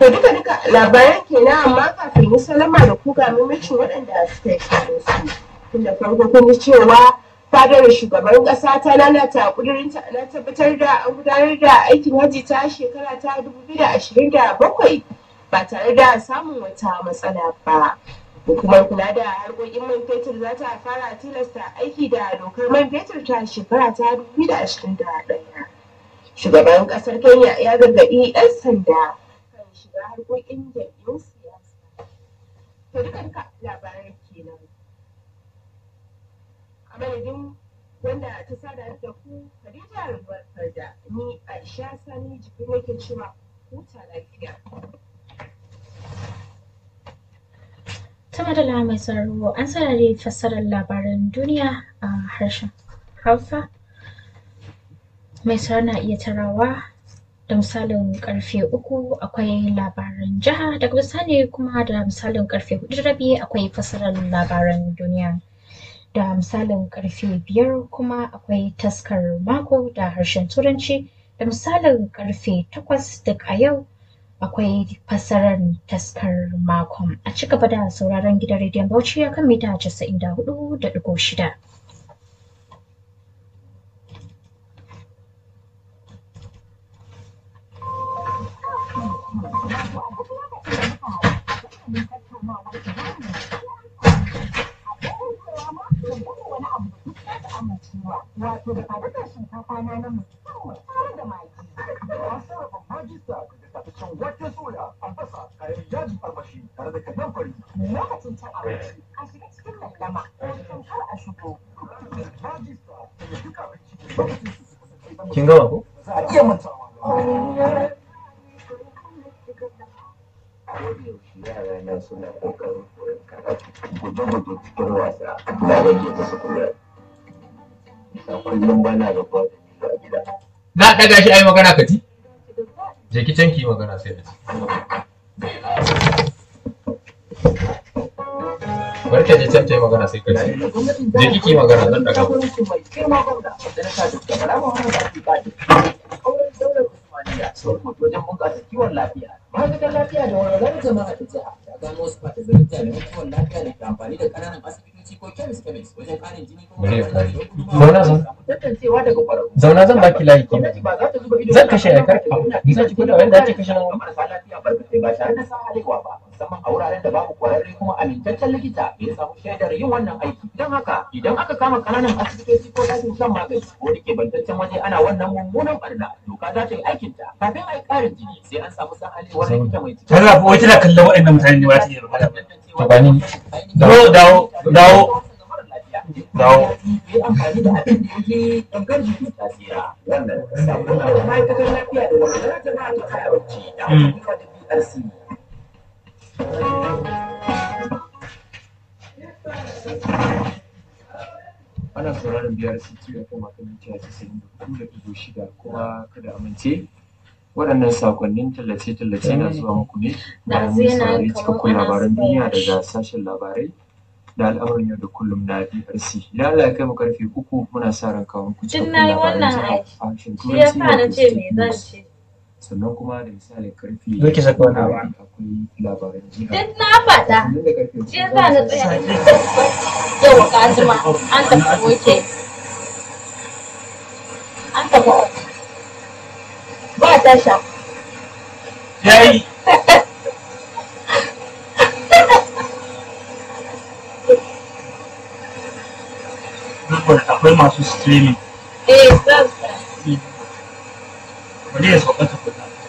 To duka duka labaran kenan amma kafin yi salama da ku ga mamacin waɗanda suka yi kare su. Tun da farko kun ji cewa fadar shugaban ƙasa ta lalata ƙudurinta na tabbatar da an gudanar da aikin hajji ta shekara ta 2027 ba tare da samun wata matsala ba. Hukumar kula da harkokin man fetur za ta fara tilasta aiki da dokar man fetur ta shekara ta 2021. Shugaban ƙasar Kenya ya gargaɗi 'yan sanda kan shiga harkokin jam'iyyun siyasa. To duka duka labarai kenan. A madadin wanda ta sada da ku Khadija Rubakar da ni Aisha Sani jikin nake cewa huta lafiya. Ta madala mai sauraro an sarari fassarar labaran duniya a harshen Hausa. Mai sauraro na iya tarawa da misalin karfe uku akwai labaran jiha daga bisani kuma da misalin karfe hudu rabi akwai fassarar labaran duniya. Da misalin karfe biyar kuma akwai taskar mako da harshen turanci da misalin karfe takwas duk a yau akwai fassarar taskar makon a ci gaba da sauraron gidan rediyon bauchi a kan mita casa'in da hudu da digo shida. Wato da fadakar shinkafa na na musamman tare da magi. An sarrafa majista da tafashin wake soya, albasa, kayan yaji armashi tare da kayan fari. Lokacin cin abinci a shiga cikin lallama ko cikin kar a shigo. Majista da duk abinci lokacin su su kasance Kin gama ko? za a iya mantawa da yaushe yara na suna ƙoƙarin koyon karatu guje-guje cikin wasa na rage musu kuzari a kullum bana da kwado a gida Na ɗaga shi a yi magana ka ji? Je ki can ki yi magana sai da ci. Bari ta je can ta yi magana sai ka ci. Je ki ki yi magana zan ɗaga. jagorancin mai girma gwamna da na sa da kalama wani da ake kaji auren daular usmaniya sun mutu wajen bunƙasa kiwon lafiya ma'aikatan lafiya da walwalar jama'a da jiha ta gano wasu fata garin jami'an kiwon lafiya da ke amfani da ƙananan asibitoci ko kemis kemis wajen ƙarin jini ko Bari ya magani fara. da gudunmawa Zauna zan. samu tantancewa daga ƙwararru Zauna zan baki layi ke. gwamnati ba za ta zuba ido Zan kashe ya karki. Ni za ki gwada wanda ake kashe nan wani. marasa lafiya barkatai ba tare da sa halewa ba musamman a wuraren da babu kwararre kuma amintaccen likita da ya samu shaidar yin wannan aiki don haka idan aka kama kananan asibitoci ko dajin shan magani ko da ke bantaccen waje ana wannan mummunan barna doka za ta yi aikinta kafin a yi ƙarin jini sai an samu sahalewar likita mai cikin Tana wai tana kallon waɗannan mutane ne ba ta iya magana ba. To ba ni. Dawo, dawo, dawo. Dawo. yi amfani da abin da yake gangar jiki ta tsira wannan sabon da ma'aikatar lafiya da walwalar jama'a ta kayawanci da ayyuka da BRC ana sauraron biyar city a kan matan mita casa'in da hudu da ɗigo shida kuma kada amince waɗannan sakonnin tallace-tallace na zuwa muku ne bayan mun saurari cikakkun labaran duniya daga sashen labarai da al'amuran yau da kullum na BRC idan Allah ya kai mu karfe uku muna sa ran kawo muku Tun cikakkun na yi labaran wannan jiha aiki. a harshen Shi ya sa na wato ce state me zan news. ce. sannan kuma da misalin karfe Zo ki saka wani abu. akwai labaran jiha Duk na faɗa. sannan da karfe Shi ya sa na tsaya. Yau ka jima an tafi woke. An tafi ba tasha. Yayi. Akwai masu streaming. Eh, zan Wani ya sauka ta kuɗa.